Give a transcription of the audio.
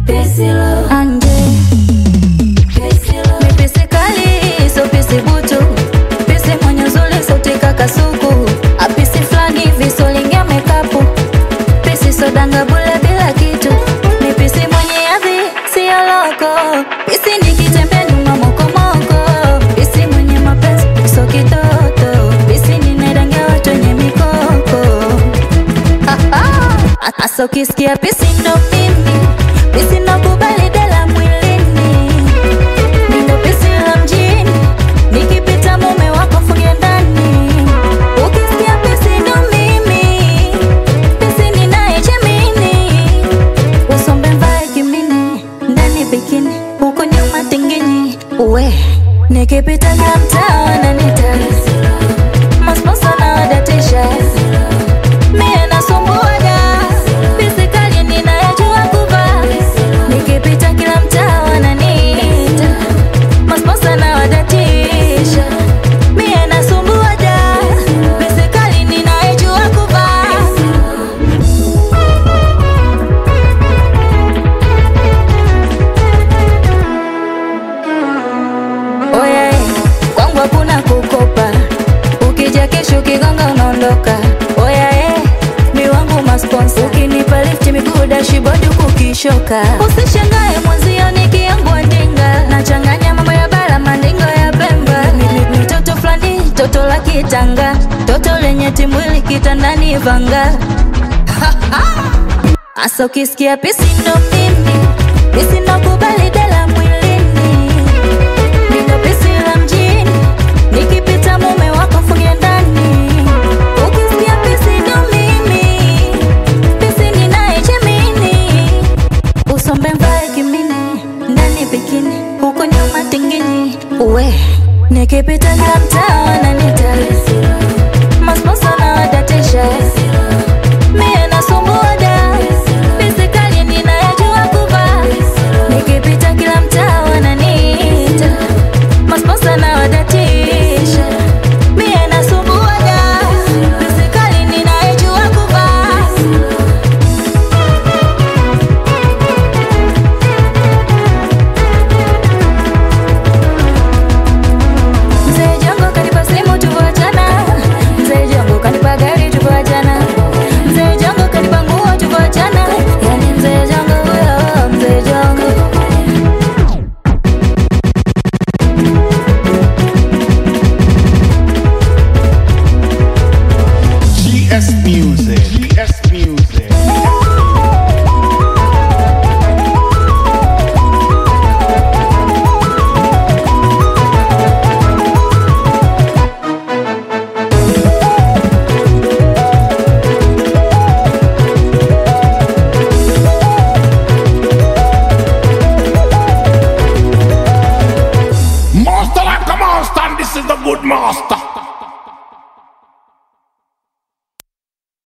anje mipisi kali so pisi butu pisi mwenye uzuri sauti kakasuku apisi flani visolingia mekapu pisi sodanga bule bila kitu mipisi mwenye adhi siyo loko pisi nikitembe nyuma mokomoko pisi mwenye mapenzi so kitoto pisi ninarangia watu wenye mikoko Asa ukisikia pisi ndo mimi pisi ndo kubali dela mwilini Nindo pisi la mjini nikipita mume wako funge ndani ukisikia pisi ndo mimi pisi ninayechemini usombe mvae kimini ndani bikini huko nyuma tinginyi uwe nikipita na mtaa wananita masponsa na wadatisha Mie nasumbuaga pisi kali ninayajua kuvaa nikipita kila mtaa wananiita masponsa na wadatisha Mie nasumbuaga pisi kali ninayajua kuvaa Oya, eh, kwangu hakuna kukopa, ukija kesho kigonga unaondoka. Oya, eh, mi wangu masponsa, ukinipa lift miguu dashibodi kukishoka. Usishangae mwenzio nikiangua ndinga, nachanganya mambo ya bara mandingo ya Pemba. Mi- mi- mi toto fulani, toto la kitanga, toto lenye timwili kitandani vanga. Asa ukisikia pisi ndo mimi, pisi ndo kubali dela mwilini Niko pisi la mjini nikipita mume wako funge ndani ukisikia pisi ndo mimi pisi ninayechemini usombe mvae kimini ndani bikini huko nyuma tinginyi uwe nikipita kila mtaa wananita masponsa na wadatisha mie nasumbuaga pisi kali ninayajua kuvaa nikipita kila mtaa wananiita masponsa na wadatisha mie nasumbuaga pisi kali ninayajua kuvaa Mzee Jongo kanipa simu tuvoachana, Mzee Jongo kanipa gari tuvoachana, Mzee Jongo kanipa nguo tuvoachana, yani Mzee Jongo huyo, Mzee Jongo. GS News.